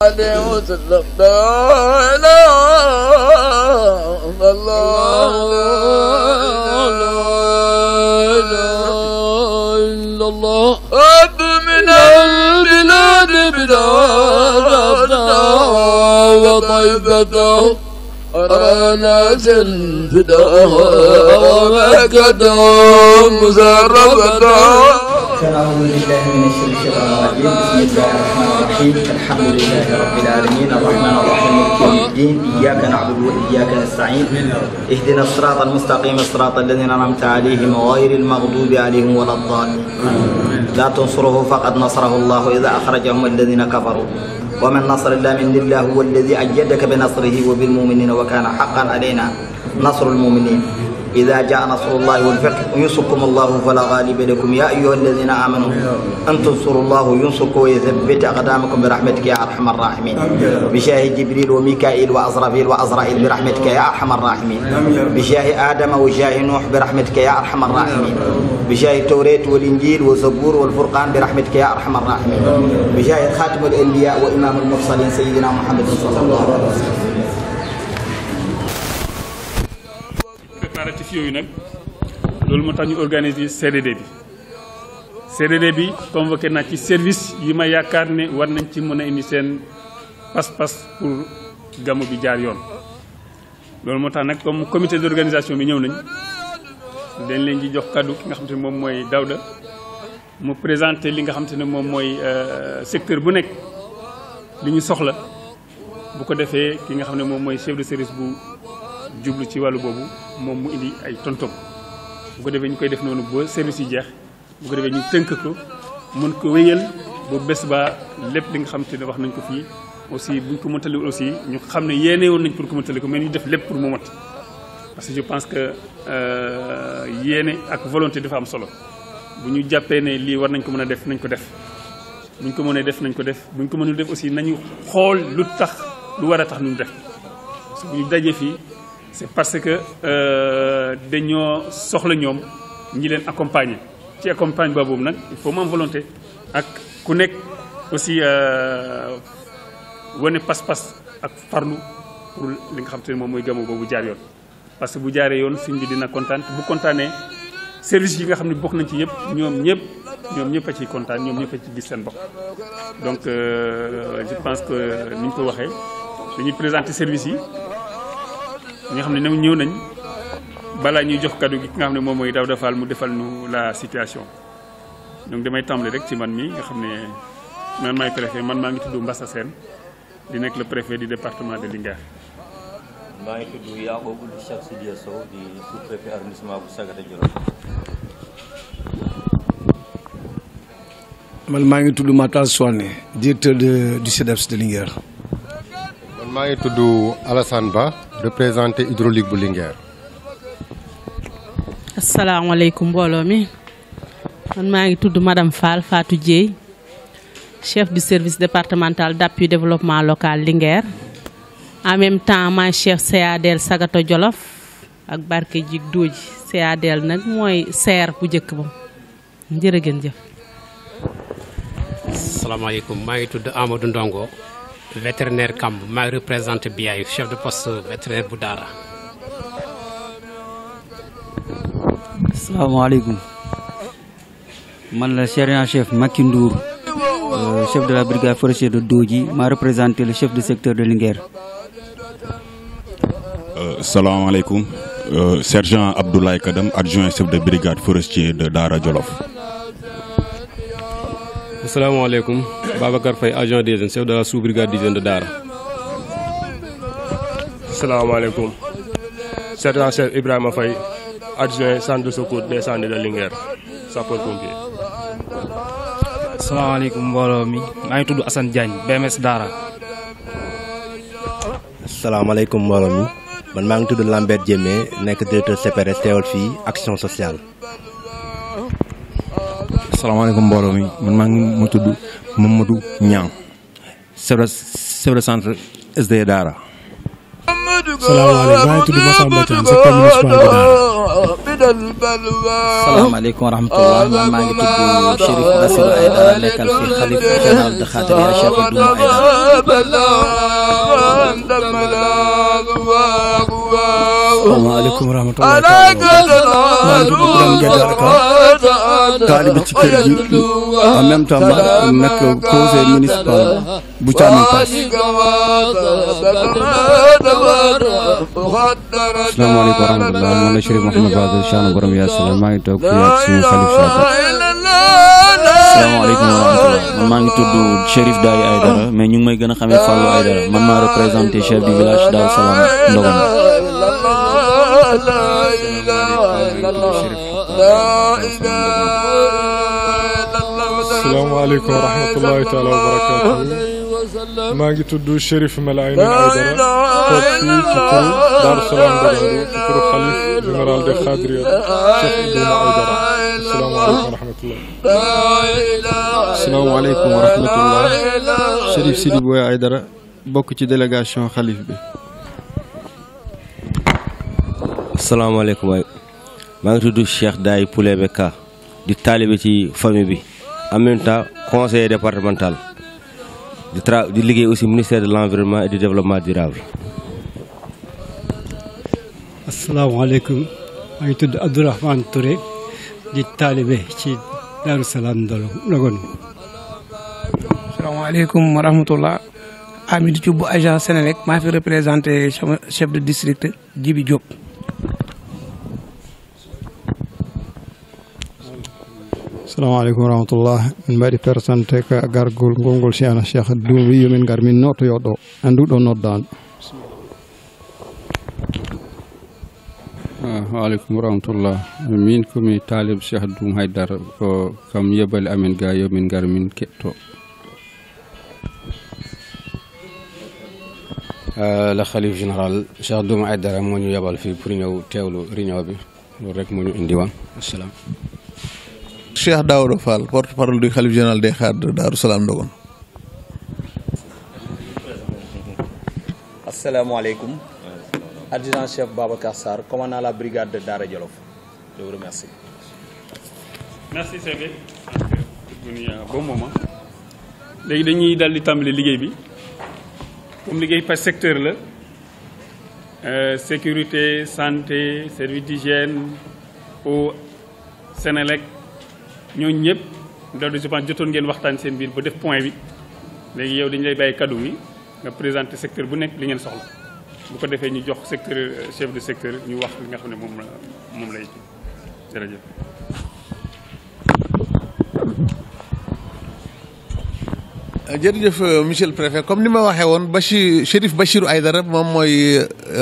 عليه وسلم لا إله إلا الله أب من البلاد بلادنا وطيبته أرانا الفداء ومكة مسرفة أعوذ بالله من الشيطان الرجيم بسم الله الرحمن الرحيم الحمد لله رب العالمين الرحمن الرحيم مالك يوم الدين إياك نعبد وإياك نستعين اهدنا الصراط المستقيم الصراط الذين أنعمت عليهم غير المغضوب عليهم ولا الضالين لا تنصره فقد نصره الله إذا أخرجهم الذين كفروا ومن نصر الله من الله هو الذي أيدك بنصره وبالمؤمنين وكان حقا علينا نصر المؤمنين إذا جاء نصر الله والفتح ينصركم الله فلا غالب لكم يا أيها الذين آمنوا أن تنصروا الله ينصركم ويثبت أقدامكم برحمتك يا أرحم الراحمين بشاه جبريل وميكائيل وأزرافيل وأزرائيل برحمتك يا أرحم الراحمين بشاه آدم وشاه نوح برحمتك يا أرحم الراحمين بشاه التوراة والإنجيل والزبور والفرقان برحمتك يا أرحم الراحمين بشاه خاتم الأنبياء وإمام المرسلين سيدنا محمد صلى الله عليه وسلم préparatif yooyu nag loolu moo tax ñu organiser CDD bi CDD bi convoqué naa ci service yi ma yaakaar ne war nañ ci mën a indi seen pas-pas pour gamu bi jaar yoon loolu moo tax nag comme comité d'organisation bi ñëw nañ dañ leen di jox kaddu ki nga xam te ne moom mooy Daouda mu présenté li nga xam te ne moom mooy secteur bu nekk li ñu soxla bu ko defee ki nga xam ne moom mooy chef de service bu jublu ci wàllu boobu moom mu indi ay tontom bu ko defee ñu koy def noonu ba service yi jeex bu ko defee ñu tënk ko mën ko wéyal ba bés ba lépp li nga xam te ne wax nañ ko fii aussi buñ ko mëntali aussi ñu xam ne yéene woon nañ pour ko mëntali ko mais ñu def lépp pour mu mot parce que je pense que yéene ak volonté dafa am solo bu ñu jàppee ne lii war nañ ko mën a def nañ ko def buñ ko mënee def nañ ko def buñ ko mënul def aussi nañu xool lu tax lu war a tax ñu def parce que bu ñu dajee fii c'est parce que dañoo soxla ñoom ñi leen accompagner ci accompagne boobu nag il faut mu am volonté ak ku nekk aussi wane pas-pas ak farlu pour li nga xam te ne moom mooy gamu boobu jaar yoon. parce que bu jaaree yoon sëñ bi dina kontaan bu kontaanee service yi nga xam ne bokk nañ ci yëpp ñoom ñëpp ñoom ñëpp a ciy kontaan ñoom ñëpp a ci gis seen bopp. donc je pense que ni ñu ko waxee dañuy présenter service yi. ñi nga xam ne ñoom ñëw nañ balaa ñuy jox kaddu gi ki nga xam ne moom mooy Daouda Fall mu defal nu la situation donc damay tàmbali rek ci man mi nga xam ne man maay préfet man maa ngi tudd Mbassa Sène di nekk le préfet du département de Linguère. maa ngi tudd Yacoub Cheikh Sidia Sow di sous-préfet arrondissement bu Sagata Djolof. man maa ngi tudd Matal Souane directeur de du CEDEPS de Linguère. man maa ngi tudd Alassane Ba représenté hydraulique bu Linguère. asalaamaaleykum mbooloo mi man maa ngi tudd madame Fall Fatou Dieye chef du service départemental d'appui développement local Linguère en même temps maay chef CADL Sagata Jolof ak barke jig dooji CADL nag mooy seer bu njëkk ba jërë ngeen jëf. asalaamaaleykum maa ngi tudd Amadou Ndongo vétérinaire Kamb maa ngi représenté BIAY chef de poste vétérinaire bu Daara. asalaamaaleykum man la sergent chef Macky Ndour euh, chef de la brigade forestière de Dodji maa représenté le chef de secteur de Linguère. salaamaaleykum euh, sergent Abdoulaye Kadam adjoint chef de brigade forestier de Daara Jolof. asalaamaaleykum Babacar Faye agent des jeunes chef de la sous-brigade des jeunes de Daara. asalaamaaleykum sergent chef Ibrahima Faye adjoint centre de secours d'incendie de Linguère sapeur pompier. asalaamaaleykum mbooloo mi maa ngi tudd Assane Diagne BMS Daara. asalaamaaleykum mbooloo mi man maa ngi tudd Lambert Diémé nekk directeur CPRS teewal fii action sociale. asalaamaaleykum mbooloo mi man maa ngi mu tudd Mamadou Niang chef de chef de centre SD Daara. محمد salaamaaleykum maa ngi tudd Massamba Thiam secteur municipal bu Daara. salaamaaleykum wa rahmatullah man maa ngi tudd Chérif Bassirou Aïdara nekkal fi xalif général de Khadria Cheikh Doumou salaamaaleykum wa rahmatulah maa ngi tudd Birame Gueye Ka taalibe ci kër gi en même temps ma nekk conseil municipal bu Thiamène Pass. asalaamaaleykum wa rahmatulah man la Chérif Mouhamed Badou Cheikhna borom Yaasina maa ngi toog fii ak suñu xalif Cheikh. asalaamaaleykum wa rahmatulah man maa ngi tudd Chérif Daay Aydara mais ñu ngi may gën a xamee Fallou Aydara man maa représenté chef du village Darou Salam Ndogon. asalaamaaleykum wa rahmatullahi taala wa barakaatu maa ngi tudd Chérif Melaye Aydara toog fii ci turu Darou Salam Ndogondu ci turu xalif général de Khadria Cheikh Doumou Aydara asalaamaaleykum wa rahmatullah asalaamaaleykum wa rahmatullah Chérif Sidi Boye Aydara bokk ci délégation xalif bi. asalaamaaleykum waay maa ngi tudd Cheikh Daay Poulebe Ka di taalibe ci famille bi en même temps conseiller départemental di tra di liggéey aussi ministère de l'environnement et du développement durable. asalaamaaleykum maa ngi tudd Abdourahmane Touré di taalibe ci Darou Salam Ndogon. salaamaaleykum wa rahmatullah Amidou Thioub bu agent Sénélec maa fi représenté sama chef de district Djibi Diop. salaamaaleykum wa rahmatullah min mbaɗi présente ko gargol ngolngol ceerno cheikh doum wi yomin gar min notoyo ɗo annduɗo noddaɗo waaleykum rahmatullah min komi talib cheikh doum haydara ko kam yebali amin ga yomin gar min keɗto le xalif général cheikh doum haydara moo ñu yebal fii pour ñëw teewlu réunion bi loolu rek moo ñu indi woon asalaam Cheikh Daouda Fall porte-parole du khalife général des Khadres de Darou Salam Ndogon. asalaamaaleykum adjudant chef Babacar Sarr commandant la brigade de Daara Jolof je vous remercie. merci Sébé venu à bon moment léegi dañuy dal di tàmbali liggéey bi comme liggéey par secteur la euh, sécurité santé service d'hygiène eau Sénélec ñooñu ñëpp loolu je pense jotoon ngeen waxtaan seen biir ba def point bi léegi yow dañu lay bàyyi kaddu bi nga présenter secteur bu nekk li ngeen soxla bu ko defee ñu jox secteur chef de secteur ñu wax li nga xam ne moom la moom lay jërëjëf. jërëjëf monsieur le préfet comme ni ma waxee woon Bachir Chérif Bachirou Aïdara moom mooy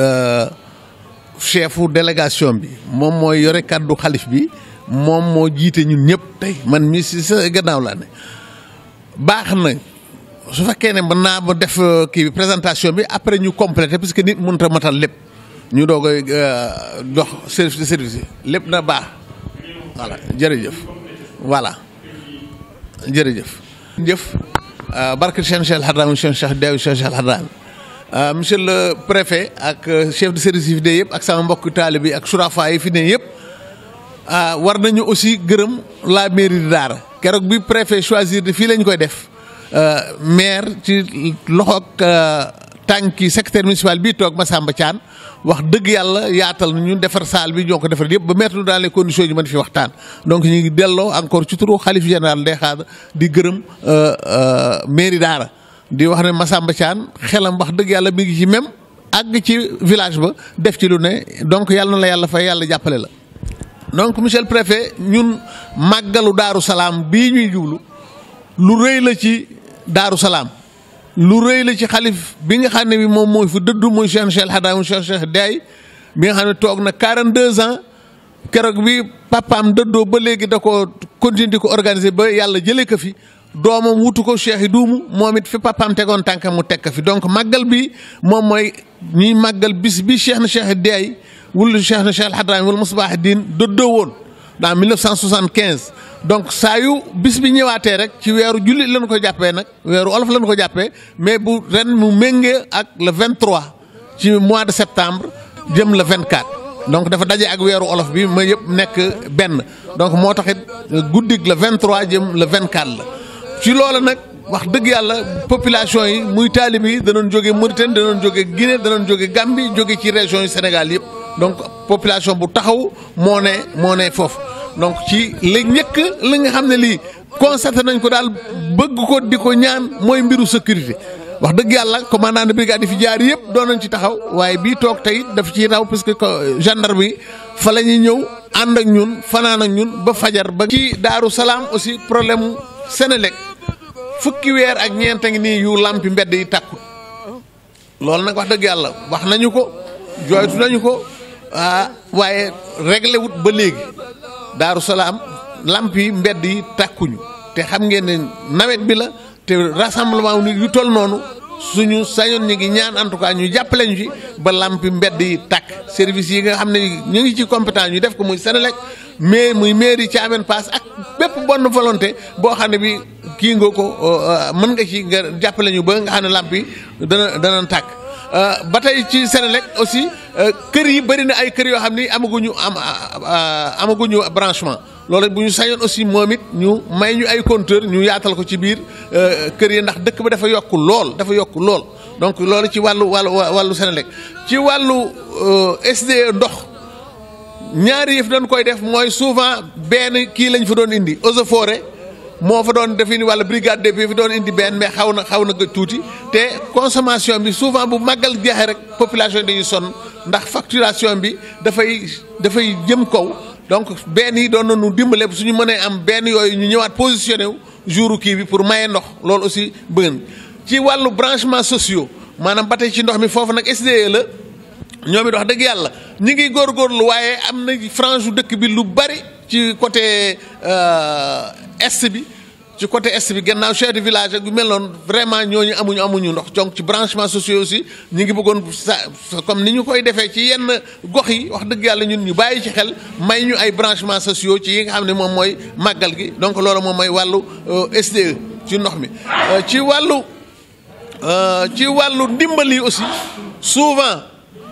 chefu délégation bi moom mooy yore kàddu xalif bi moom moo jiite ñun ñëpp tey man mii si sa gannaaw laa ne baax na su fekkee ne mën naa ma def kii bi présentation bi après ñu complété parce que nit mënut a matal lépp ñu doog a jox service de service yi lépp na baax voilà jërëjëf voilà jërëjëf jëf barke Cheikh Cheikh Hadram Cheikh Cheikh Dew Cheikh Cheikh Hadram monsieur le préfet ak chef de service yi fi ne yëpp ak sama mbokk taalibe bi ak surafa yi fi ne yëpp war nañu aussi gërëm la mairie de Daara keroog bi préfet choisir de fii lañ koy def maire ci loxo ak tànki secrétaire municipal bii toog Massamba Thiane wax dëgg yàlla yaatal na ñu defar salle bi ñoo ko defar yëpp ba mettre nous dans les conditions ñu mën fi waxtaan donc ñu ngi delloo encore ci turu xalif général des Khadres di gërëm mairie Daara di wax ne Massamba Thiane xelam wax dëgg yàlla mi ngi ci même àgg ci village ba def ci lu ne donc yàlla na la yàlla fay yàlla jàppale la. donc monsieur le préfet ñun màggalu Daaru Salaam bii ñuy jublu lu rëy la ci Daaru Salaam lu rëy la ci xalif bi nga xam ne bi moom mooy fi dëddu muy Cheikh Cheikh Hadam Cheikh Cheikh Day bi nga xam ne toog na 42 ans keroog bi papaam dëddoo ba léegi da ko continuer di ko organiser ba yàlla jëlee ko fi doomam wutu ko Cheikh Duumu moom it fi papaam tegoon tànkam mu teg ko fi donc màggal bi moom mooy ñuy màggal bis bi Cheikh na Cheikh Day wul Cheikh na Cheikh Al Hadrami wala Musbah Din dëddoo woon dans 1975 donc saa yu bis bi ñëwaatee rek ci weeru jullit lañ ko jàppee nag weeru olof lañ ko jàppee mais bu ren mu méngee ak le 23 ci mois de septembre jëm le 24 donc dafa daje ak weeru olof bi ma yëpp nekk benn donc moo taxit guddig le 23 jëm le 24 la ci loolu nag wax dëgg yàlla population yi muy taalib yi danoon jóge Mauritanie danoon jóge Guinée danoon jóge Gambie jóge ci région yu Sénégal yëpp donc population bu taxaw moo ne moo ne foofu donc ci li njëkk li nga xam ne lii constaté nañ ko daal bëgg ko di ko ñaan mooy mbiru sécurité wax dëgg yàlla commandant de brigade yi fi jaar yëpp doon nañ ci taxaw waaye bii toog tey daf ciy raw parce que gendarme yi fa la ñuy ñëw ànd ak ñun fanaan ak ñun ba fajar ba. ci Daaru Salaam aussi problème mu Sénélec fukki weer ak ñeent a ngi nii yu lampi mbedd yi tàkkut loolu nag wax dëgg yàlla wax nañu ko jooytu nañu ko ah waaye réglé wut ba léegi Daaru Salaam lamp yi mbedd yi tàkkuñu te xam ngeen ne nawet bi la. te rassemblement nit yu toll noonu suñu sañoon ñu ngi ñaan en tout cas ñu jàppale ñu ci ba lampi mbedd yi tàkk service yi nga xam ne ñu ngi ci compétence ñu def ko muy Sénélec mais muy mairie Thiamène Pass ak bépp bonne volonté boo xam ne bi kii nga ko mën nga ci nga jàppale ñu ba nga xam ne lamp yi dana dana tàkk ba tey ci Sénélec aussi kër yi bëri na ay kër yoo xam ni amaguñu am amaguñu branchement loolu bu ñu sañoon aussi moom it ñu may ñu ay compteur ñu yaatal ko ci biir kër yi ndax dëkk ba dafa yokk lool dafa yokk lool donc loolu ci wàllu wàllu wàllu Sénélec ci wàllu SDE ndox ñaari yëf dañ koy def mooy souvent benn kii lañ fa doon indi eaux et forêt moo fa doon def indi wala brigade de bi fi doon indi benn mais xaw na xaw na gëj tuuti te consommation bi souvent bu màggal jeexee rek population dañuy sonn ndax facturation bi dafay dafay jëm kaw donc benn yi doon nañu dimbale suñu mënee am benn yooyu ñu ñëwaat positionné wu jouru kii bi pour maye ndox loolu aussi bëgg ci wàllu branchement sociaux maanaam ba tey ci ndox mi foofu nag SDE la ñoom it wax dëgg yàlla ñi ngi góorgóorlu waaye am na frange u dëkk bi lu bari ci côté est bi ci côté est bi gannaaw chef de village ak yu mel noonu vraiment ñooñu amuñu amuñu ndox donc ci branchement sociaux aussi ñu ngi bëggoon sa comme ni ñu koy defee ci yenn gox yi wax dëgg yàlla ñun ñu bàyyi ci xel may ñu ay branchement sociaux ci yi nga xam ne moom mooy màggal gi donc loolu moom mooy wàllu SDE ci ndox mi ci wàllu ci wàllu ndimbal yi aussi souvent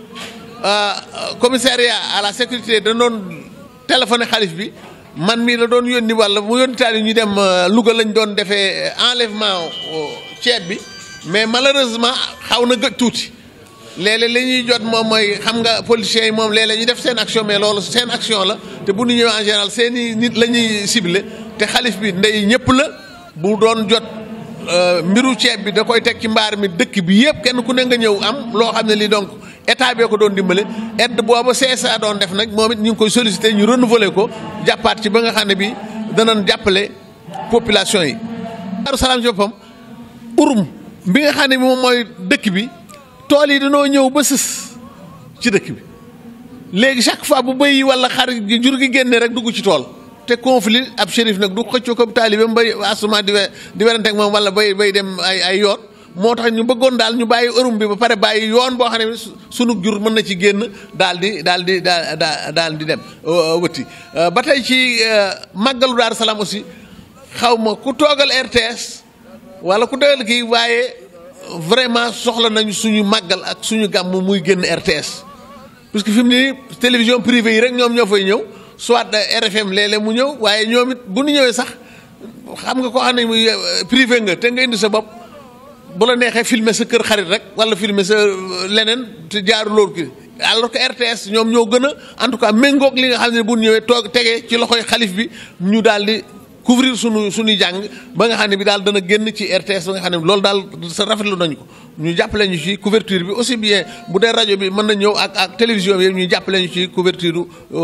commissariat à la sécurité da doon téléphoné xalif bi man mii la doon yónni walla mu yónni taal yi ñu dem Louga lañ doon defee enlèvement ceeb bi mais malheureusement xaw na gëj tuuti léeg-léeg li ñuy jot moom mooy xam nga politiciens yi moom léeg-léeg ñu def seen action mais loolu seen action la te bu ñu ñëwee en général seen i nit la ñuy ciblé te xalif bi ndey ñëpp la bu doon jot mbiru ceeb bi da koy teg ci mbaar mi dëkk bi yëpp kenn ku ne nga ñëw am loo xam ne lii donc état bee ko doon dimbale aide booba CSA doon def nag moom it ñu ngi koy sollicité ñu renouveler ko jàppaat ci ba nga xam ne bi danañ jàppale population yi. Daaru Salaam ci boppam urum bi nga xam ne bi moom mooy dëkk bi tool yi dañoo ñëw ba sës ci dëkk bi léegi chaque fois bu bëy yi wala xar gi jur gi génne rek dugg ci tool. te conflit ab shérif nag du xëccoo ko taalibeem bay asuma di di werante ak moom wala bay bay dem ay ay yoon moo tax ñu bëggoon daal ñu bàyyi ërum bi ba pare bàyyi yoon boo xam ne sunu jur mën na ci génn daal di daal di daal daal di dem wëtti ba tey ci màggalu Daaru Salaam aussi xaw ma ku toogal RTS wala ku toogal kii waaye vraiment soxla nañu suñu màggal ak suñu gàmm muy génn RTS parce que fi mu ne télévision privée yi rek ñoom ñoo fay ñëw soit RFM léeg-léeg mu ñëw waaye ñoom it bu ñu ñëwee sax xam nga koo xam ne muy privé nga te nga indi sa bopp bu la neexee filmer sa kër xarit rek wala filmer sa leneen te jaaru loolu ki alors que RTS ñoom ñoo gën a en tout cas méngoog li nga xam ne bu ñëwee toog tegee ci loxoy xalif bi ñu daal di couvrir sunu suñuy jàng ba nga xam ne bi daal dana génn ci RTS ba nga xam ne loolu daal sa rafetlu nañu ko ñu jàppale ñu ci couverture bi aussi bien bu dee rajo bi mën na ñëw ak ak télévision bi ñu jàppale ñu ci couverture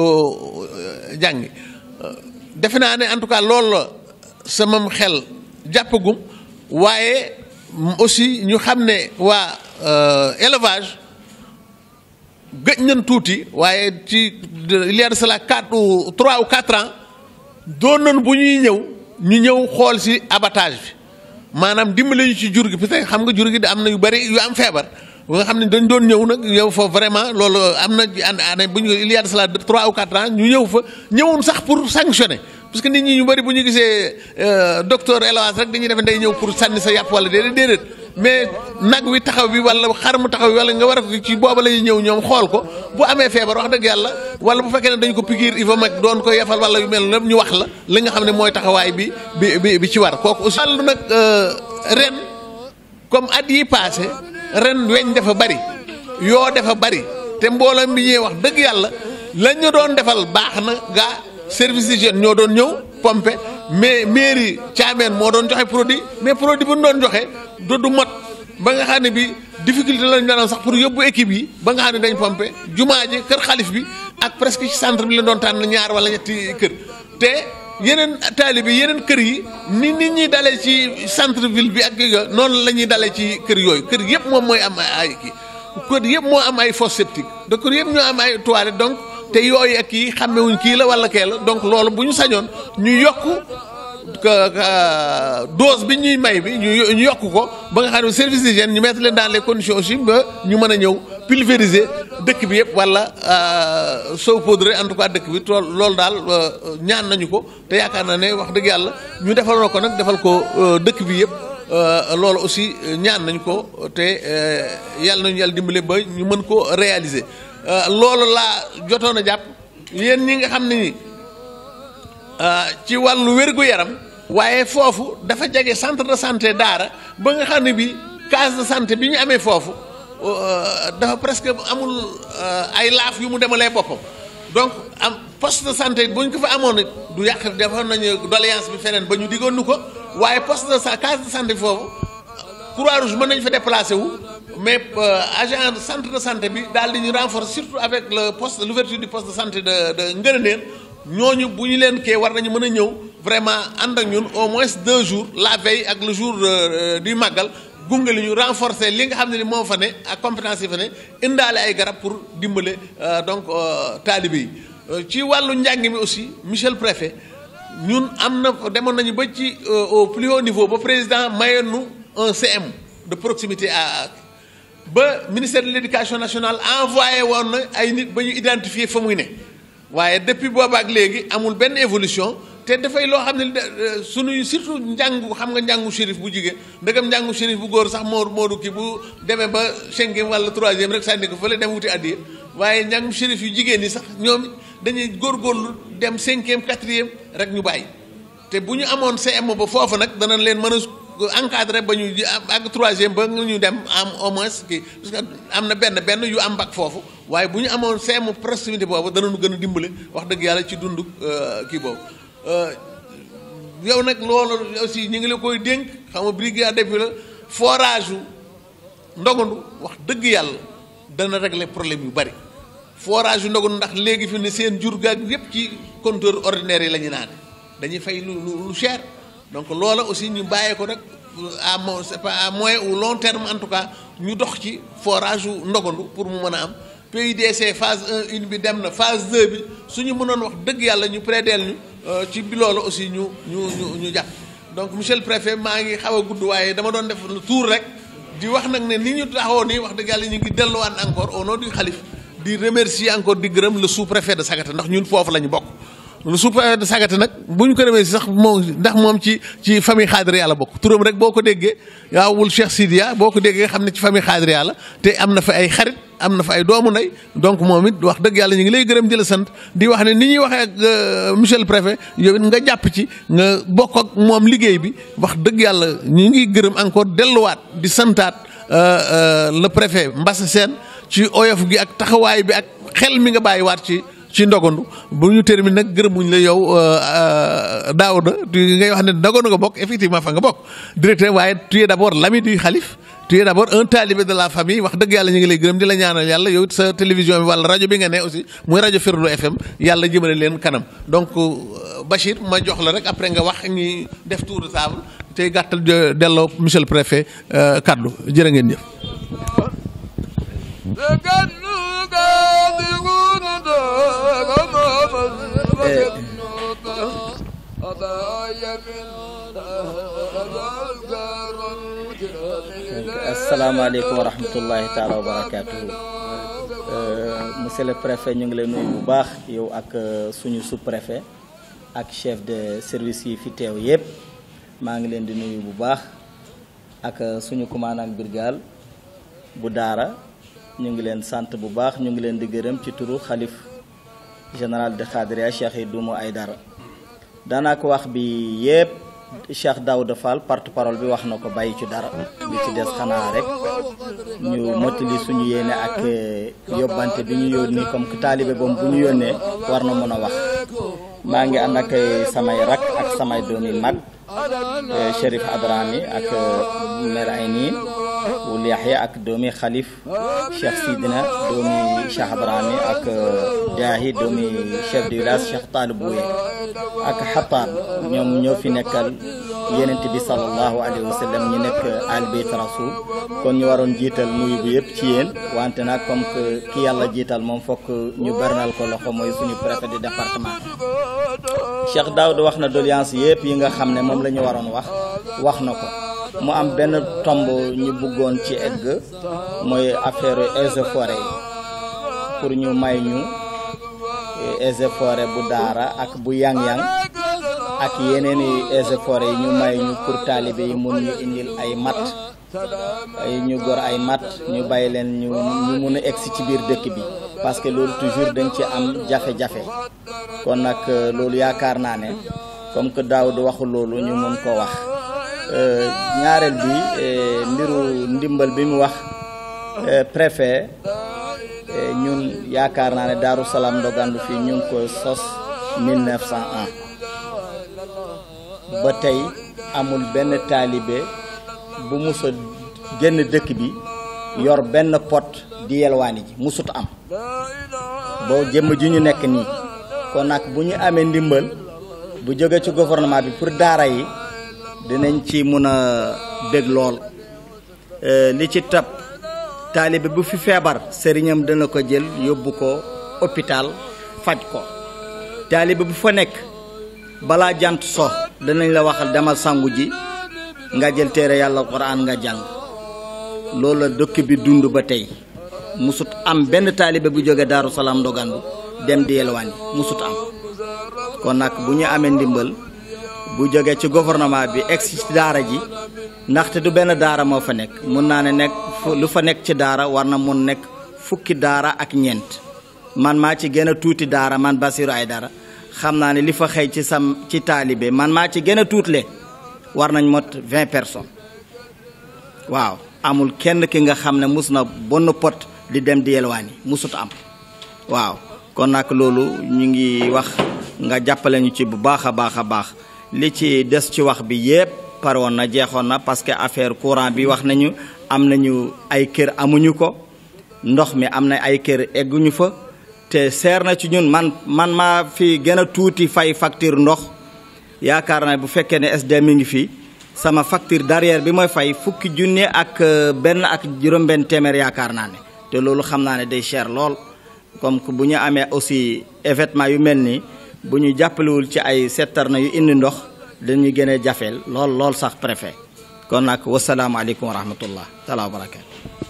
jàngi defe naa ne en tout cas loolu la sama xel jàppagum waaye aussi ñu xam ne waa élevage gëj nañ tuuti waaye ci il y a de cela quatre ou trois ou quatre ans doon nañ bu ñuy ñëw ñu ñëw xool si abattage bi maanaam dimbale ñu ci jur gi parce que xam nga jur gi am na yu bari yu am feebar ba nga xam ne dañ doon ñëw nag ñëw fa vraiment loolu am na année bu ñu il y a de cela trois ou quatre ans ñu ñëw fa ñëwoon sax pour sanctionner parce que nit ñi ñu bari bu ñu gisee docteur élevage rek dañuy def day ñëw pour sànni sa yàpp wala déedéet déedéet mais nag wi taxaw bi wala xar mu taxaw bi wala nga war a ko ci booba lay ñëw ñoom xool ko bu amee feebar wax dëgg yàlla wala bu fekkee ne dañ ko pikiir il faut mag doon ko yefal wala yu mel lépp ñu wax la li nga xam ne mooy taxawaay bi bi bi bi ci war kooku aussi. wàllu nag ren comme at yi passé ren weñ dafa bari yoo dafa bari te mbooloo mi ñëwee wax dëgg yàlla lañ ñu doon defal baax na gaa service d'hygiène ñoo doon ñëw pompe mais mairie Thiamène moo doon joxe produit mais produit bu ñu doon joxe du du mot ba nga xam ne bi difficulté lañ doon sax pour yóbbu équipe yi ba nga xam ne dañ pompe jumaa ji kër xalif bi ak presque ci centre bi la doon tànn ñaar wala ñetti kër te yeneen taalibe yi yeneen kër yi ni nit ñi dalee ci centre ville bi ak yooyu noonu la ñuy dalee ci kër yooyu kër yëpp moom mooy am ay kii kër yëpp moo am ay fosse septique de kër yëpp ñoo am ay toilettes donc te yooyu ak kii xàmmewuñ kii la wala kee la donc loolu bu ñu sañoon ñu yokk dose bi ñuy may bi ñu ñu yokk ko ba nga xam ne service d'hygiène ñu mettre leen dans les conditions aussi ba ñu mën a ñëw pulvériser dëkk bi yëpp wala saupoudrer en tout cas dëkk bi tool loolu daal ñaan nañu ko te yaakaar na ne wax dëgg yàlla ñu defal ko nag defal ko dëkk bi yëpp loolu aussi ñaan nañ ko te yàlla nañu yàlla dimbale ba ñu mën ko réaliser loolu laa jotoon a jàpp yéen ñi nga xam ne ni ci wàllu wér-gu-yaram waaye foofu dafa jege centre de santé daara ba nga xam ne bi case de santé bi ñu amee foofu dafa presque amul ay laaf yu mu demalee boppam donc am poste de santé bu ñu ko fa amoon it du yàq defoon nañu doléance bi feneen ba ñu diggoon nu ko waaye poste de sa case de santé foofu croix rouge mën nañu fa déplacé wu mais agent centre de santé bi daal di ñu renforcer surtout avec le poste l'ouverture du poste de santé de de Ngërëneen ñooñu bu ñu leen kee war nañu mën a ñëw vraiment ànd ak ñun au moins deux jours la veille ak le jour du màggal gunge li ñu renforcer li nga xam ne ni moo fa ne ak compétence yi fa ne indaale ay garab pour dimbale donc taalibe yi ci wàllu njàng mi aussi monsieur le préfet ñun am na demoon nañu ba ci au plus haut niveau ba président mayoon nu un CM de proximité à ba ministère de l'éducation nationale envoyé woon na ay nit ba ñu identifier fa muy ne waaye depuis booba ak léegi amul benn évolution te dafay loo xam ne sunuy surtout njàngu xam nga njàngu shérif bu jigéen ndegam njàngu shérif bu góor sax moo moo du kii bu demee ba cinquième wala troisième rek sànni ko fële dem wuti addiya waaye njàngu shérif yu jigéen ñi sax ñoom dañuy góorgóorlu dem cinquième quatrième rek ñu bàyyi te bu ñu amoon CM ba foofu nag danañ leen mën a encadré ba ñu ak troisième ba ñu dem am au moins kii parce que am na benn benn yu am bac foofu waaye bu ñu amoon CM proximité boobu danañu gën a dimbale wax dëgg yàlla ci dund kii boobu yow nag loolu aussi ñu ngi la koy dénk xam nga brigade bi la forage yu ndogandu wax dëgg yàlla dana régler problème yu bari forage yu ndogandu ndax léegi fi ne seen jur gaag yépp ci compteur ordinaire yi la ñu naan dañuy fay lu lu cher donc loola aussi ñu bàyyee ko nag à mo c'est pas à moyen ou long terme en tout cas ñu dox ci forage yu ndogandu pour mu mën a am PUDC phase 1 une bi dem na phase 2 bi suñu mënoon wax dëgg yàlla ñu prédeel ñu ci bi loolu aussi ñu ñu ñu ñu jàpp donc monsieur le préfet maa ngi xaw a gudd waaye dama doon def lu tour rek di wax nag ne ni ñu taxawoon nii wax dëgg yàlla ñu ngi delluwaat encore au nom du xalif di remercier encore di gërëm le sous-préfet de Sagata ndax ñun foofu la ñu bokk le sous-préfet de Sagata nag bu ñu ko remercier sax moom ndax moom ci ci famille xaadir yàlla bokk turam rek boo ko déggee yaawul Cheikh Sidia boo ko déggee xam ne ci famille xaadir yàlla te am na fa ay xarit am na fa ay doomu ndey donc moom it wax dëgg yàlla ñu ngi lay gërëm di la sant di wax ne ni ñuy waxee ak monsieur le préfet yow it nga jàpp ci nga bokk ak moom liggéey bi wax dëgg yàlla ñu ngi gërëm encore delluwaat di santaat le préfet Mbasse Sène ci oyof gi ak taxawaay bi ak xel mi nga bàyyiwaat ci ci ndogandu bu ñu termine nag gërëmuñ la yow Daouda ngay wax ne ndogandu nga bokk effectivement fa nga bokk directeur waaye tu es d'abord l'ami du xalif tu es d'abord un talibé de la famille wax dëgg yàlla ñu ngi lay gërëm di la ñaanal yàlla yow it sa télévision bi wala rajo bi nga ne aussi muy rajo Ferlo FM yàlla jëmale leen kanam donc Bachir ma jox la rek après nga wax ñi def tour de table tey gàttal delloo monsieur le préfet kaddu jërë ngeen jëf. asalaamaaleykum wa rahmatullahi taala wa barakaatuhu monsieur le préfet ñu ngi lay nuyu bu baax yow ak suñu sous préfet ak chef de service yi fi teew yépp maa ngi leen di nuyu bu baax ak suñu commandant brigade bu daara ñu ngi leen sant bu baax ñu ngi leen di gërëm ci turu xalif général de Khadria Cheikh Idoumo Aydara daanaa ko wax bi yépp Cheikh Daouda Fall porte-parole bi wax na ko bàyyi ci dara li ci des xanaa rek ñu mottali suñu yéene ak yóbbante bi ñu yónni comme que taalibe boobu bu ñu yónnee war na mën a wax maa ngi ànd ak samay rak ak samay doomi mag Chérif Adrami ak mère Ayni wul Yaxya ak doomi Xalif Cheikh Sidina doomi Cheikh Adrami ak Jaahi doomi chef de village Cheikh Talib Bouye ak Xataan ñoom ñoo fi nekkal yenent bi sallallahu alayhi wa sallam ñu nekk al bayt rasul kon ñu waroon jiital nuyu bi yëpp ci yéen wante nag comme que ki yàlla jiital moom fokk ñu bernal ko loxo mooy suñu préfet du département Cheikh Daoud wax na doléance yëpp yi nga xam ne moom la ñu waroon wax wax na ko mu am benn tomb ñu bëggoon ci egg mooy affaire eaux et forêt yi pour ñu may ñu eaux et forêt bu daara ak bu yang-yang ak yeneen i eaux et forêt yi ñu may ñu pour taalibe yi mun ñu indil ay mat ay ñu gor ay mat ñu bàyyi leen ñu ñu mun a egsi ci biir dëkk bi parce que loolu toujours dañ ci am jafe-jafe kon nag loolu yaakaar naa ne comme que daaw du waxu loolu ñu mun ko wax ñaareel bi mbiru ndimbal bi mu wax préfet ñun yaakaar naa ne Daaru Salaam Ndogandu fii ñu ngi ko sos 1901 ba tey amul benn taalibe bu musa génn dëkk bi yor benn pot di yelwaani ji musut am boo jëmm ji ñu nekk nii kon nag bu ñu amee ndimbal bu jóge ci gouvernement bi pour daara yi dinañ ci mun a dégg lool li ci tab taalibe bu fi feebar sëriñam dana ko jël yóbbu ko hôpital faj ko taalibe bu fa nekk balaa jant so danañ la waxal demal sangu ji nga jël téere yàlla quran nga jàng loolu la dëkk bi dund ba tey musut am benn taalibe bu jóge daaru salaam ndogandu dem di yelwaani musut am kon nag bu ñu amee ndimbal bu jóge ci gouvernement bi egsi ci daara ji ndaxte du benn daara moo fa nekk mun naa ne nekk lu fa nekk ci daara war na mun nekk fukki daara ak ñeent man maa ci gën a tuuti daara man Basiru ay dara xam naa ne li fa xëy ci sam ci taalibe man maa ci gën a tuutle war nañ mot vingt personnes waaw amul kenn ki nga xam ne mus na bonn pot di dem di yelwaani musut am waaw kon nag loolu ñu ngi wax nga jàppale ñu ci bu baax a baax a baax li ci des ci wax bi yépp pare woon na jeexoon na parce que affaire courant bi wax nañu am nañu ay kër amuñu ko ndox mi am na ay kër egguñu fa te seer na ci ñun man man maa fi gën a tuuti fay facture ndox yaakaar naa bu fekkee ne SD mi ngi fi sama facture derrière bi mooy fay fukki junne ak benn ak juróom-benn téeméer yaakaar naa ne te loolu xam naa ne day cher lool comme que bu ñu amee aussi événement yu mel nii bu ñu jàppalewul ci ay settarna yu indi ndox dañuy gën a jafeel lool lool sax préfet kon nag wasalaamaaleykum wa rahmatullah taala wa barakaatu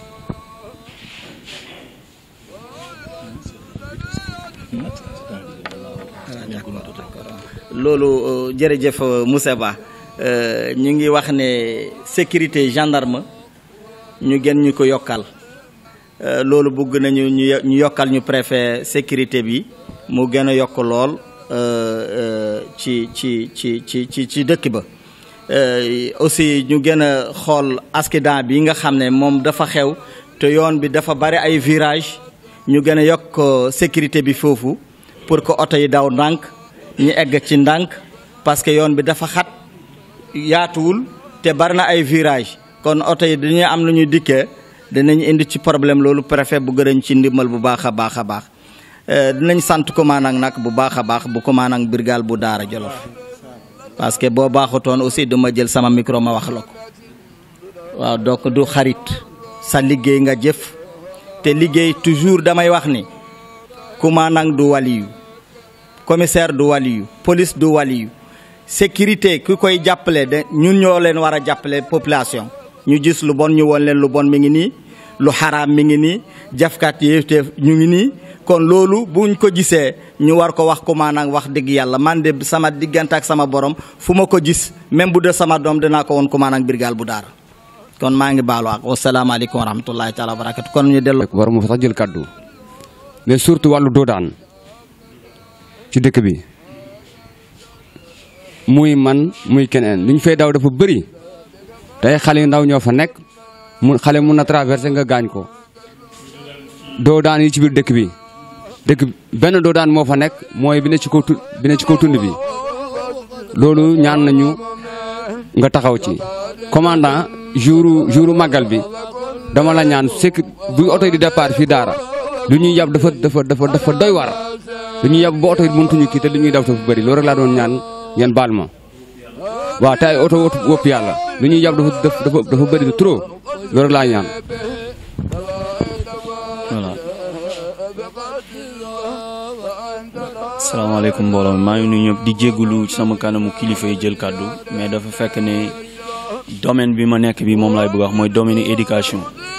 loolu jërëjëf Moussa Ba ñu ngi wax ne sécurité gendarme ñu gën ñu ko yokkal loolu bëgg nañu ñu yokkal ñu préfet sécurité bi mu gën a yokk lool ci ci ci ci ci ci dëkk ba aussi ñu gën a xool accident bi nga xam ne moom dafa xew te yoon bi dafa bari ay virage ñu gën a yokk sécurité bi foofu pour que oto yi daw ndànk ñu egg ci ndànk parce que yoon bi dafa xat yaatuwul te bari na ay virage kon oto yi dañuy am lu ñu dikkee dinañ indi ci problème loolu préfet bu gërëñ ci ndimbal bu baax a baax a baax dinañ sant commandant nag bu baax a baax bu commandant brigade bu Daara Jolof parce que boo baaxutoon aussi duma jël sama micro ma wax la ko waaw donc du xarit sa liggéey nga jëf te liggéey toujours damay wax ni commandant du waliyu commissaire du waliyu police du waliyu sécurité ku koy jàppale de ñun ñoo leen war a jàppale population ñu gis lu bon ñu woon leen lu bon mi ngi nii lu xaraam mi ngi nii jafkat yi te ñu ngi nii kon loolu buñ ko gisee ñu war ko wax ko maanaam wax dëgg yàlla man de sama diggante ak sama borom fu ma ko gis même bu dee sama doom dinaa ko woon ko maanaam birgaal bu daara kon maa ngi baalu ak wasalaamaaleykum wa rahmatullahi taala wa barakatu kon ñu dellu war mu fa sax jël kaddu mais surtout wàllu doodaan ci dëkk bi muy man muy keneen li ñu fay daw dafa bëri tey xale yu ndaw ñoo fa nekk mu xale mun na traversé nga gaañ ko doodaan yi ci biir dëkk bi dëkk benn doodaan moo fa nekk mooy bi ne ci kaw tu bi ne ci kaw tund bi loolu ñaan nañu nga taxaw ci commandant jour jour màggal bi dama la ñaan sekk bu oto yi di départ fii daara lu ñuy yab dafa dafa dafa dafa doy war lu ñuy yab ba oto yi mëntuñu kii te lu ñuy daw dafa bëri loolu rek laa doon ñaan ngeen baal ma waaw te ay oto wëpp yàlla lu ñuy yab dafa dafa dafa bëri trop loolu rek laa ñaan voilà salaamaaleykum mbooloo mi maa ngi nuyu ñëpp di jégalu ci sama kanamu kilifa yi jël kàddu mais dafa fekk ne domaine bi ma nekk bi moom laay bëgg wax mooy domaine éducation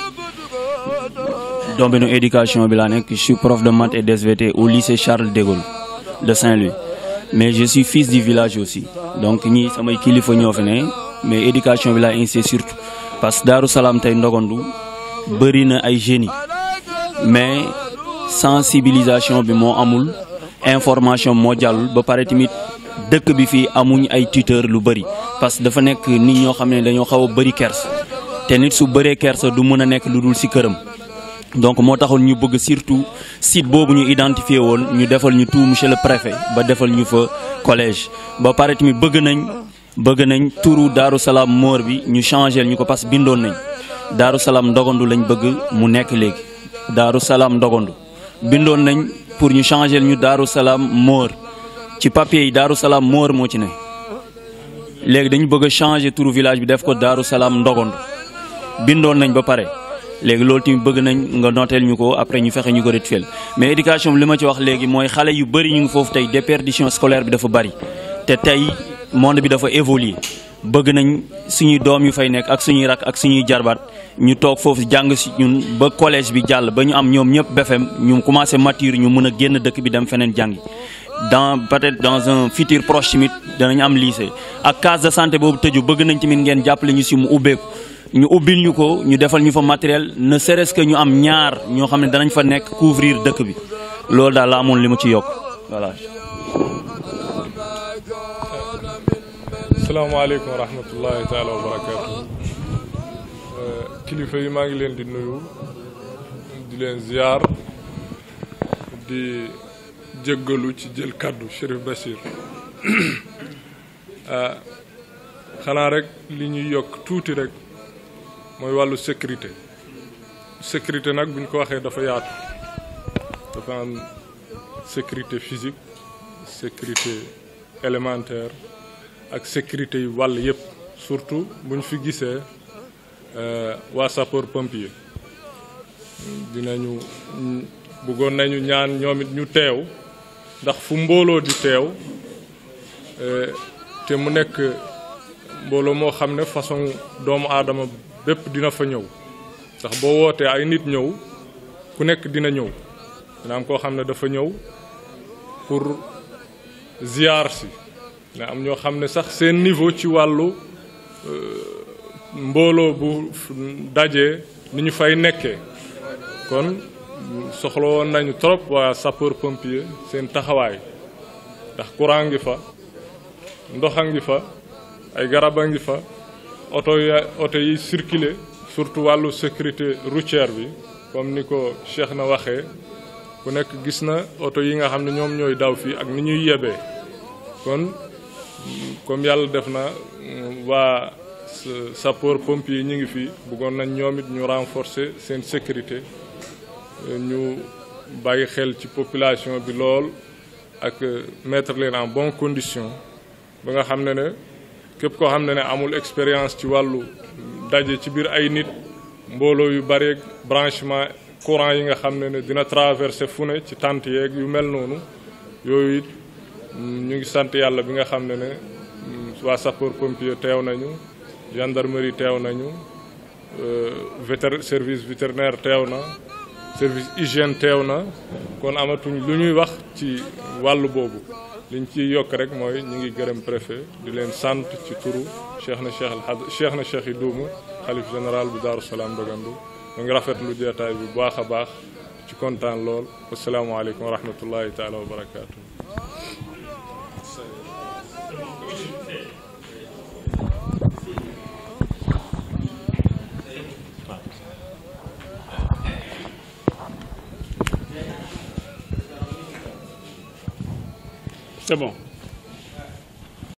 domaine éducation bi laa nekk je suis prof de maths et d'SVT au lycée Charles de Gaulle de Saint-Louis mais je suis fils du village aussi donc ñii samay kilifa ñoo fi ne mais éducation bi laa insisté surtout parce que Daaru Salaam tey ndogandu bëri na ay génie mais sensibilisation bi moo amul information moo jàllul ba pare tamit dëkk bi fii amuñ ay tuteur lu bëri parce que dafa nekk nit ñoo xam ne dañoo xaw a bëri kersa te nit su bëree kersa du mën a nekk lu dul ci këram donc moo taxoon ñu bëgg surtout site boobu ñu identifié woon ñu defal ñu tout monsieur le préfet ba defal ñu fa collège ba pare tamit bëgg nañ bëgg nañ turu Daaru Salaam moor bi ñu changé ñu ko parce que bindoon nañ Daaru Salaam ndogandu lañ bëgg mu nekk léegi Daaru Salaam ndogandu bindoon nañ pour ñu changer ñu Daaru Salaam Moor ci papier yi Daaru Salaam Moor moo ci ne léegi dañu bëgg a changer turu village bi def ko Daaru Salaam Ndogondu bindoon nañ ba pare léegi loolu tamit bëgg nañ nga noteel ñu ko après ñu fexe ñu ko rectifier mais éducation bi li ma ci wax léegi mooy xale yu bëri ñu ngi foofu tey déperdition scolaire bi dafa bëri te tey monde bi dafa évoluer bëgg nañ suñuy doom yu fay nekk ak suñuy rak ak suñuy jarbaat ñu toog foofu jàng si ñun ba collège bi jàll ba ñu am ñoom ñëpp BFEM ñu commencé mature ñu mën a génn dëkk bi dem feneen jàngi dans peut-être dans un futur proche tamit danañ am lycée ak case de santé boobu tëju bëgg nañ tamit ngeen jàppale ñu si mu ubbeeku ñu ubbil ñu ko ñu defal ñu fa matériel ne serait-ce que ñu am ñaar ñoo xam ne danañ fa nekk couvrir dëkk bi loolu daal la amoon li ma ci yokk voilà. salaamaaleykum wa rahmatullahi taala wa barakaatu kilifa yi maa ngi leen di nuyu di leen ziar di jéggalu ci jël kàddu Chérif Bachir xanaa rek li ñuy yokk tuuti rek mooy wàllu sécurité sécurité nag bu ñu ko waxee dafa yaatu dafa am sécurité physique sécurité élémentaire ak sécurité yu wàll yëpp surtout bu ñu fi gisee waa sapeur pompier dinañu bëggoon nañu ñaan ñoom it ñu teew ndax fu mbooloo di teew te mu nekk mbooloo moo xam ne façon doomu aadama bépp dina fa ñëw ndax boo wootee ay nit ñëw ku nekk dina ñëw dina am koo xam ne dafa ñëw pour ziar si dina am ñoo xam ne sax seen niveau ci wàllu mbooloo bu dajee ni ñu fay nekkee kon soxla woon nañu trop waa sapeur pompier seen taxawaay ndax courant ngi fa ndox a ngi fa ay garab a ngi fa oto ya oto yi circuler surtout wàllu sécurité routière bi comme ni ko Cheikh na waxee ku nekk gis na oto yi nga xam ne ñoom ñooy daw fii ak ni ñuy yebee kon comme yàlla def na waa sapeur pompier ñi ngi fi bëggoon nañ ñoom it ñu renforcer seen sécurité ñu bàyyi xel ci population bi lool ak mettre leen en bonne condition ba nga xam ne ne képp koo xam ne ne amul expérience ci wàllu daje ci biir ay nit mbooloo yu bare branchement courant yi nga xam ne ne dina traverser fu ne ci tente yeeg yu mel noonu yooyu it ñu ngi sant yàlla bi nga xam ne ne waa sapeur pompier teew nañu gendarmerie teew nañu vétér service vétérinaire teew na service hygiène teew na kon amatuñ lu ñuy wax ci wàllu boobu liñ ci yokk rek mooy ñu ngi gërëm préfet di leen sant ci turu cheikh na cheikh alhad cheikh na cheikh yi duumu xalif général bu Daaru Salaam Ndogandu mu ngi rafetlu jeetaay bi bu baax a baax ci kontaan lool asalaamaaleykum wa rahmatullahi taala wa barakaatu. C'est bon.